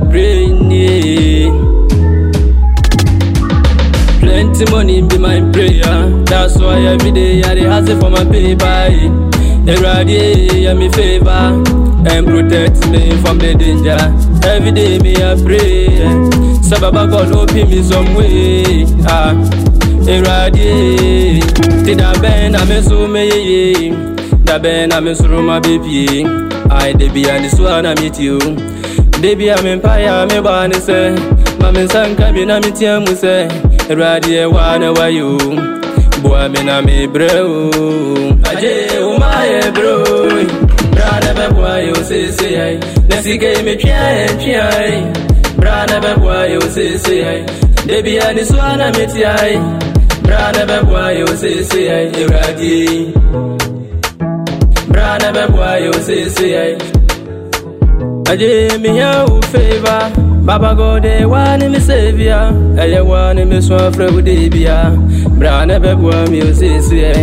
brain, yeah. Plenty money be my prayer. That's why every day I dey hustle for my paper. Everybody, yeah, me favor and protect me from the danger. Every day me I pray. Sababa God open me some way. Ah, everybody, ti da ben na me so me ye. Da ben na me so my baby. I dey be and this one I meet you. Dey be am empire me ba ne say. Ma me sanka bi na me tia mu say. Everybody, eh, wa na wa you. Boy, me na me bro. Aje, o my bro. Brother, be boy, you say say ay. Nesi ke me try try. Brother, be boy, you say say ay. Debi ani swana me ti ay. Brother, be boy, you say say ay. Iradi. Brother, be boy, you say say ay. Aje, me ya u favor. Baba God, eh, one me savior. Eye one me swan fra wo de bia. Bra na be boa mi o sisi eh.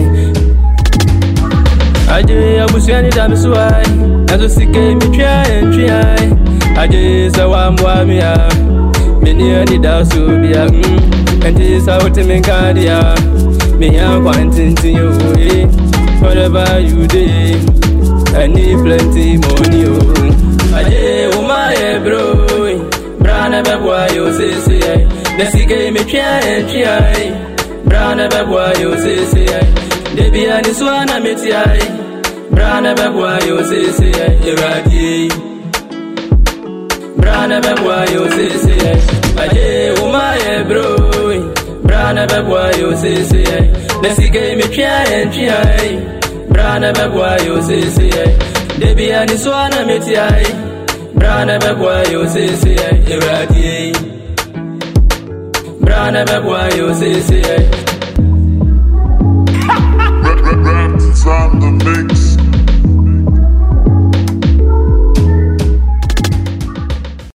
Aje abusua ni da me so ai. Na so sike mi twa en twa ai. Aje sa wa mwa mi a. Me ni ani da so bia. Mm. Enti sa wote me kadia. Me ya kwantintin yo eh. Whatever you do, I need plenty money oh. Aje o my bro. Brana be boy yo say say ay. Nesike me twa en twa ay. Brana be boy yo say say ay. Debi ani swana me ti ay. Brana be boy yo say say ay. Iradi. Brana be boy yo say say ay. Aje o my bro. Brana be boy yo say say ay. Nesike me twa en twa ay. Brana be boy yo say say ay. Debi ani swana me ti ay. Brana be boy yo say say ay. Iradi. Brana be boy yo say say ay.